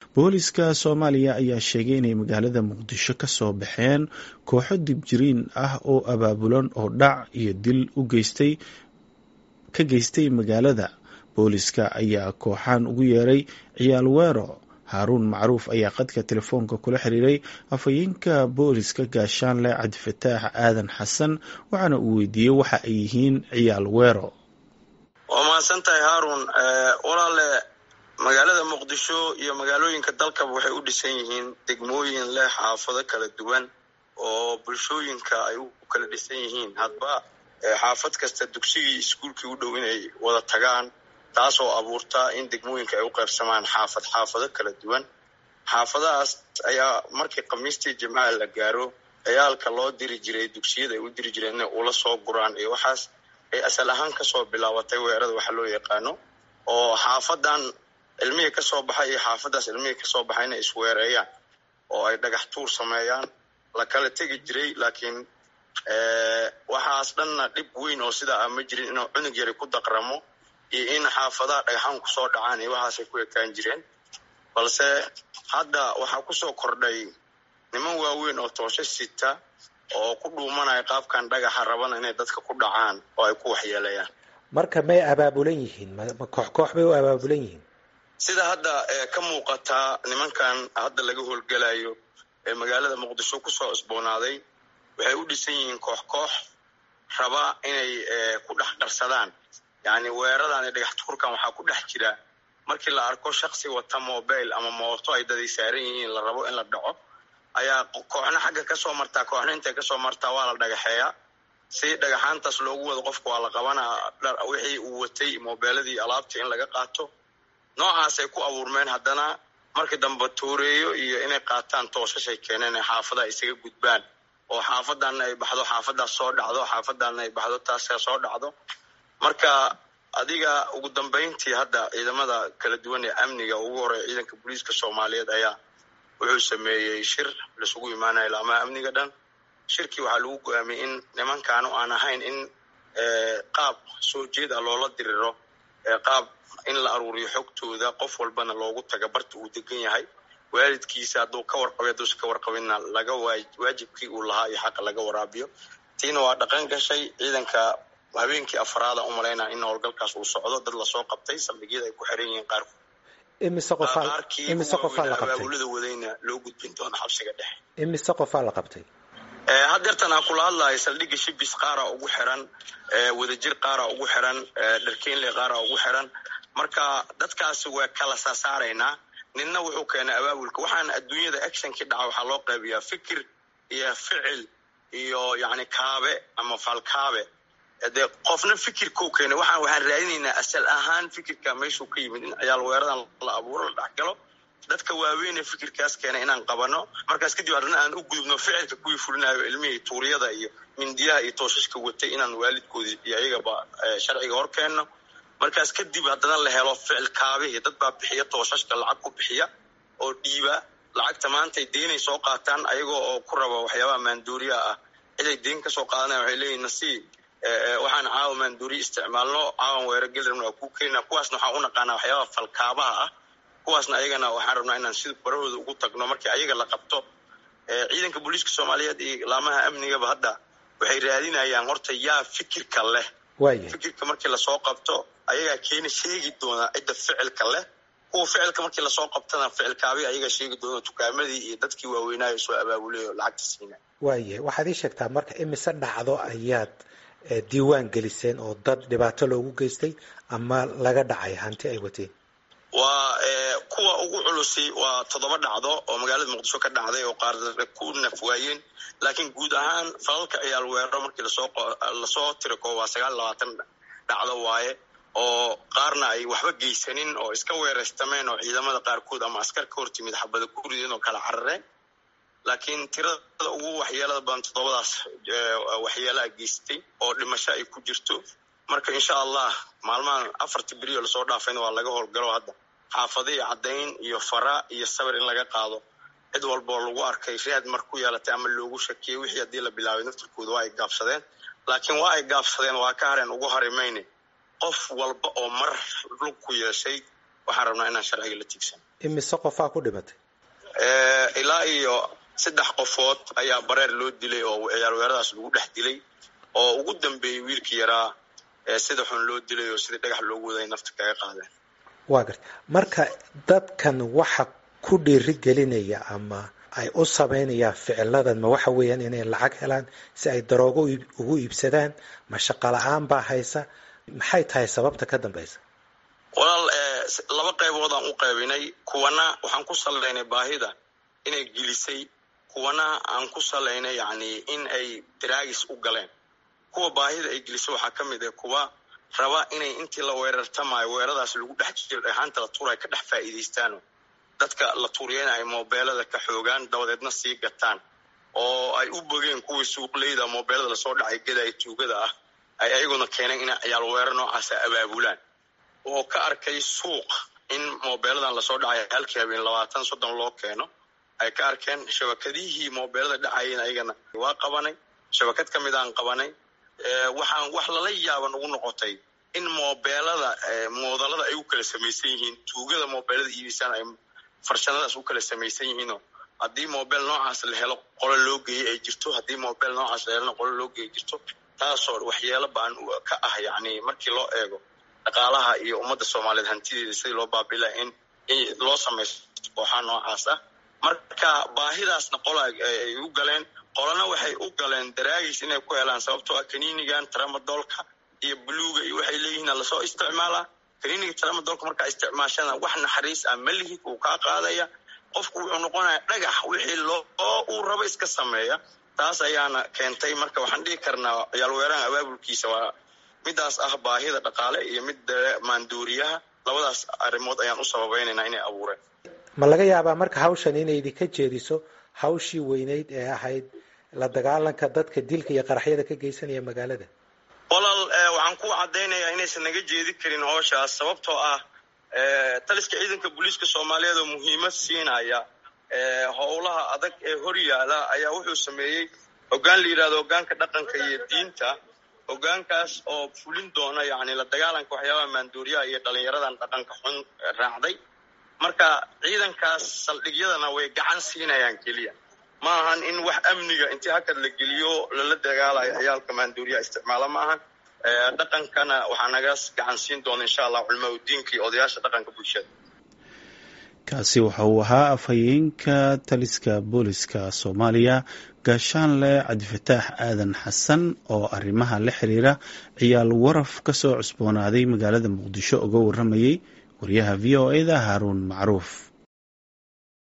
booliska soomaaliya ayaa sheegay inay magaalada muqdisho ka soo baxeen kooxo dibjiriin ah oo abaabulan oo dhac iyo dil u geystay ka geystay magaalada booliska ayaa kooxaan ugu yeeray ciyaal weero haaruun macruuf ayaa qadka telefoonka kula xiriiray afhayeenka booliska gaashaanle cabdifataax aadan xasan waxaana uu weydiiyey waxa ay yihiin ciyaal weero waa mahadsan tahay haarun walaale magaalada muqdisho iyo magaalooyinka dalkaba waxay u dhisan yihiin degmooyin leh xaafado kala duwan oo bulshooyinka ay u kala dhisan yihiin hadba xaafad kasta dugsigii iskuulkii u dhow inay wada tagaan taasoo abuurta in degmooyinka ay u qaybsamaan xaafad xaafado kala duwan xaafadahaas ayaa markii khamiistii jimcaha la gaaro ciyaalka loo diri jiray dugsiyada ay u diri jireen inay ula soo guraan iyo waxaas ay asal ahaan kasoo bilaabatay weerada waxa loo yaqaano oo xaafadan ilmihii kasoo baxay iyo xaafadaas ilmihii kasoo baxay inay isweereeyaan oo ay dhagax tuur sameeyaan la kala tegi jiray laakiin waxaas dhanna dhib weyn oo sidaa ah ma jirin inuu cunug yari ku daqramo iyo in xaafadaha dhagaxaan kusoo dhacaan iyo waxaasay ku ekaan jireen balse hadda waxaa kusoo kordhay niman waaweyn oo toosho sita oo ku dhuumanaya qaabkan dhagaxa rabana inay dadka ku dhacaan oo ay ku waxyeelayaan marka may abaabulan yihiin ma koox koox bay u abaabulan yihiin sida hadda ka muuqataa nimankan hadda laga howlgelayo ee magaalada muqdisho kusoo isboonaaday waxay u dhisan yihiin koox koox raba inay ku dhex qarsadaan yacni weeradan iyo dhagax tuurkan waxaa ku dhex jira markii la arko shaksi wata mobile ama mooto ay daday saaran yihiin la rabo in la dhaco ayaa kooxna xagga kasoo martaa kooxna intay kasoo martaa waa la dhagaxeeyaa si dhagaxaantaas loogu wado qofka waa la qabanaa wixii uu watay mobeeladii alaabtii in laga qaato noocaasay ku abuurmeen haddana markii dambe tuureeyo iyo inay qaataan toosashay keeneen ee xaafadaha isaga gudbaan oo xaafadana ay baxdo xaafadaas soo dhacdo xaafadana ay baxdo taas soo dhacdo marka adiga ugu dambayntii hadda ciidamada kala duwan ee amniga ugu horeya ciidanka booliiska soomaaliyeed ayaa wuxuu sameeyey shir laisugu imaanaya laamaha amniga dhan shirkii waxaa lagu go-aamiyey in nimankaanu aan ahayn in qaab soo jeed ah loola diriro qaab in la aruuriyo xogtooda qof walbana loogu taga barta uu degan yahay waalidkiisa hadduu ka warqabay hadduusa ka warqabinna laga waajibkii uu lahaa iyo xaqa laga waraabiyo tiina waa dhaqan gashay ciidanka habeenkii afraada u malaynaa in howlgalkaas uu socdo dad lasoo qabtay saldhigyada ay ku xiran yihiin qaarkood imise qofaa imise qofaa la qabtay abaabulada wadayna loo gudbin doono xabsiga dhexe imise qofaa la qabtay hadeertan aan kula hadlayo saldhigga shibis qaara ugu xiran wadajir qaara ugu xiran dharkeenle qaara ugu xiran marka dadkaasi waa kala saasaaraynaa ninna wuxuu keenay abaabulka waxaan adduunyada actionkii dhaca waxaa loo qaybiyaa fikir iyo ficil iyo yani kaabe ama falkaabe dee qofna fikirkau keenay waxaan waxaan raadinaynaa asal ahaan fikirka meeshuu ka yimid in ciyaal weeradan la abuuro la dhexgalo dadka waaweynee fikirkaas keenay inaan qabano markaas kadib haddana aan u gudubno ficilka kuwii fulinayo ilmihii tuuryada iyo mindiyaha iyo toosashka watay inaan waalidkoodii iyo ayagaba sharciga hor keenno markaas kadib haddana la helo ficil kaabihii dad baa bixiya toosashka lacag ku bixiya oo dhiiba lacagta maantay deenay soo qaataan ayagoo oo ku raba waxyaabaha maanduuriyaha ah ciday deen kasoo qaadanaya waxay leeyihin nasiib waxaan caawa maanduuriya isticmaalno caawan weero gelirabna waa kuu keenina kuwaasna waxaan u naqaanaa waxyaabaha falkaabaha ah kuwaasna ayagana waxaan rabnaa inaan sida barahooda ugu tagno markii ayaga la qabto ciidanka booliiska soomaaliyeed iyo laamaha amnigaba hadda waxay raadinayaan horta yaa fikirka leh fikirka markii lasoo qabto ayagaa keeni sheegi doona cidda ficilka leh kuwa ficilka markii lasoo qabtana ficilkaabi ayagaa sheegi doona dukaamadii iyo dadkii waaweynaayo soo abaabulay oo lacagta siina waayahay waxaad ii sheegtaa marka imise dhacdo ayaad diiwaan geliseen oo dad dhibaato loogu geystay ama laga dhacay hanti ay wateen waa kuwa ugu culusi waa toddoba dhacdo oo magaalada muqdisho ka dhacday oo qaar ku naf waayeen laakiin guud ahaan falalka ciyaal weeraro markii lasoo lasoo tiriko waa sagaal labaatan dhacdo waaye oo qaarna ay waxba geysanin oo iska weeraystameen oo ciidamada qaarkood ama askar ka hortimid xabada ku rideen oo kala carareen laakiin tirada ugu waxyeelada badan toddobadaas waxyeelaa geystay oo dhimasho ay ku jirto marka insha allah maalmahan afartii berioo lasoo dhaafayna waa laga howlgalo hadda xaafadihi caddayn iyo fara iyo sabir in laga qaado cid walboo lagu arkay raad mar ku yeelatay ama loogu shakiyey wixii haddii la bilaabay naftirkooda waa ay gaabsadeen laakiin waa ay gaabsadeen waa ka hareen ugu hari mayne qof walba oo mar lug ku yeeshay waxaan rabnaa inaan sharciga la tiigsan imise qofaa ku dhimatay ilaa iyo saddex qofood ayaa bareer loo dilay oo ciyaal weeradaas lagu dhex dilay oo ugu dambeeyey wiilkii yaraa sida xun loo dilay oo sidii dhagax loogu waday nafta kaga qaadeen waa garta marka dadkan waxa ku dhiiri gelinaya ama ay u samaynayaan ficiladan ma waxa weeyaan inay lacag helaan si ay daroogo ugu iibsadaan ma shaqo la-aan baa haysa maxay tahay sababta ka dambaysa walaal laba qaybood aan u qaybinay kuwana waxaan ku salaynay baahida inay gelisay kuwana aan ku salaynay yani in ay daraagis u galeen kuwa baahida ay gelisay waxaa ka mid ah kuwa raba inay intii la weerartamayo weeradaas lagu dhex jiro dhexaanta la tuurayo ka dhex faa'iidaystaano dadka la tuuriyana ay moobeelada ka xoogaan dabadeedna sii gataan oo ay u bogeen kuwii suuqleyda moobeelada lasoo dhacay gadaay tuugada ah ay ayaguna keeneen inay ciyaal weerar noocaasa abaabulaan oo ka arkay suuq in moobeeladan lasoo dhacay halkii habeen labaatan soddon loo keeno ay ka arkeen shabakadihii moobeelada dhacayeen ayagana waa qabanay shabakad ka mid aan qabanay waxaan wax lala yaaban ugu noqotay in moobeelada moodalada ay u kala samaysan yihiin tuugada moobeelada iibisaan ay farshadadaas u kala samaysan yihiinoo haddii moobeel noocaas la helo qolo loo geeyey ay jirto haddii moobeel noocaas la helona qolo loo geeyay jirto taasoo waxyeelo baan ka ah yani markii loo eego dhaqaalaha iyo ummadda soomaaliyeed hantideeda sidii loo baabilaa in loo samaysto kooxaa noocaas ah marka baahidaasna qola ay u galeen qolana waxay u galeen daraagis inay ku helaan sababtoo ah kaniinigan tramadoolka iyo buluuga iyo waxay leeyihiin lasoo isticmaalaa kaniiniga tramadoolka markaa isticmaashana wax naxariis ah ma lihid uu kaa qaadaya qofku wuxuu noqonaya dhagax wixii loo uu rabo iska sameeya taas ayaana keentay marka waxaan dhihi karnaa ciyaal weerahan abaabulkiisa waa midaas ah baahida dhaqaale iyo mid maanduuriyaha labadaas arrimood ayaan u sababaynaynaa inay abuureen ma laga yaabaa marka hawshan inay idinka jeediso hawshii weyneyd ee ahayd la dagaalanka dadka dilka iyo qaraxyada ka geysanaya magaalada walaal waxaan ku caddaynayaa inaysan naga jeedi karin hooshaas sababtoo ah taliska ciidanka booliiska soomaaliyeed oo muhiimad siinaya howlaha adag ee hor yaala ayaa wuxuu sameeyey hoggaan la yidhahdo hoggaanka dhaqanka iyo diinta hoggaankaas oo fulin doona yani la dagaalanka waxyaabaha maanduuriyaha iyo dhalinyaradan dhaqanka xun raacday marka ciidankaas saldhigyadana way gacan siinayaan keliya ma ahan in wax amniga intii hakad la geliyo lala dagaalayo ciyaalka maanduuriyaha isticmaala ma ahan dhaqankana waxaa naga gacan siin doona insha allah culmaa udiinka iyo odayaasha dhaqanka bulshada kaasi waxa uu ahaa afhayeenka taliska booliska soomaaliya gaashaanle cabdifataax aadan xasan oo arrimaha la xiriira ciyaal waraf ka soo cusboonaaday magaalada muqdisho uga waramayay wariyaha v o e da haaruun macruuf